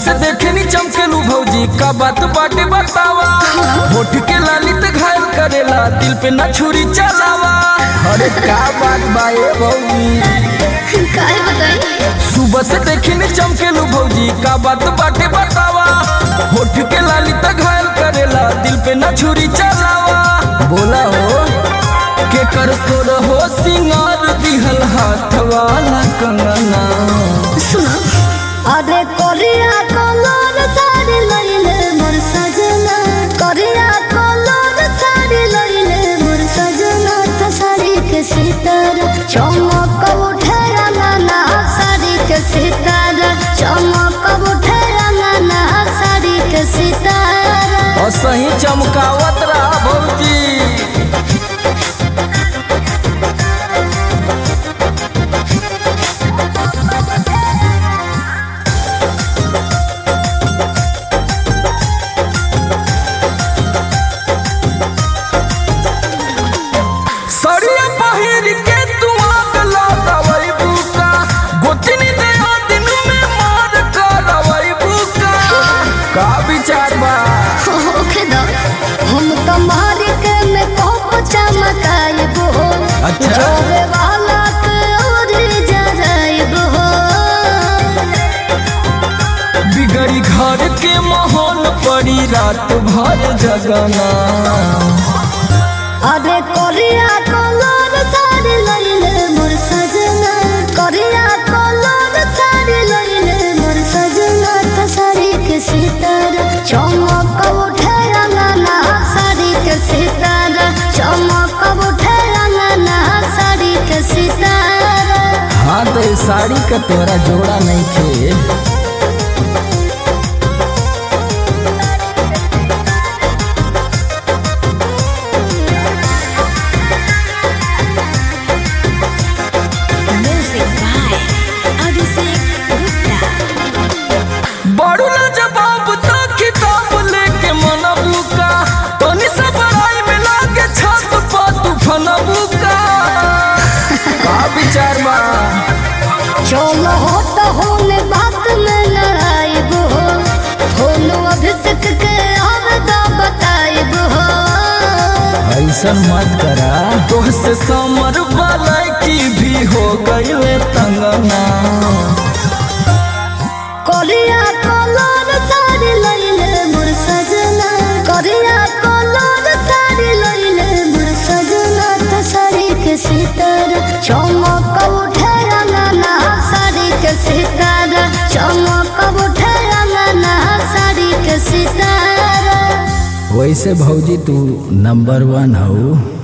से देखे नी चमकेलू भौजी का बात बाटे बतावा होठ के लाली ते घायल करेला दिल पे ना छुरी चलावा अरे का बात बा ए भौजी काहे बताई सुबह से देखे नी चमकेलू भौजी का बात बाटे बतावा होठ के लाली ते घायल करेला दिल पे ना छुरी चलावा बोला हो के कर सोर हो सिंगार दिहल हाथ वाला कंगना सुनो अरे कोरिया कलर साड़ी लइले मोर सजना कोरिया कलर साड़ी लइले मोर सजना त साड़ी के सितारा चमक उठे रंगना साड़ी के सितारा चमक उठे रंगना साड़ी के सितारा और सही चमकावत रहा भौजी सड़िया पहिर के तू आग लगावई बुका गोतनी दे दिन में मार करवई बुका का विचार बा होखे दो हम तुम्हारी के में कोप चमकाइब हो अच्छा। जोरे वाला के और जराइब हो बिगड़ी घर के माहौल पड़ी रात भर जगना अरे कोरिया कलर साड़ी लइले मोर सजना कोरिया कलर साड़ी लइले मोर सजना त साड़ी के सितारा चमक उठे रंगना साड़ी के सितारा चमक उठे रंगना साड़ी के सितारा हाँ तो ये साड़ी का तोरा जोड़ा नहीं खे Music by Abhishek Gupta. बड़ू ना जवाब तो किताब लेके मनबू का तनी से बड़ाई में लागे छत पर तू फनबू का का विचार बा चलो हो तो होने बात में लड़ाइब हो होनो अभिषेक के आवदा बताइब हो ऐसन मत करा तोहसे समर वाला की भी हो गई तंगना कोरिया कलर साड़ी लइले मोर सजना कोरिया कलर साड़ी लइले मोर सजना त साड़ी के सितारा चमक उठे रंगना साड़ी के सितारा चमक उठे रंगना साड़ी के सितारा वैसे भौजी तू नंबर वन हो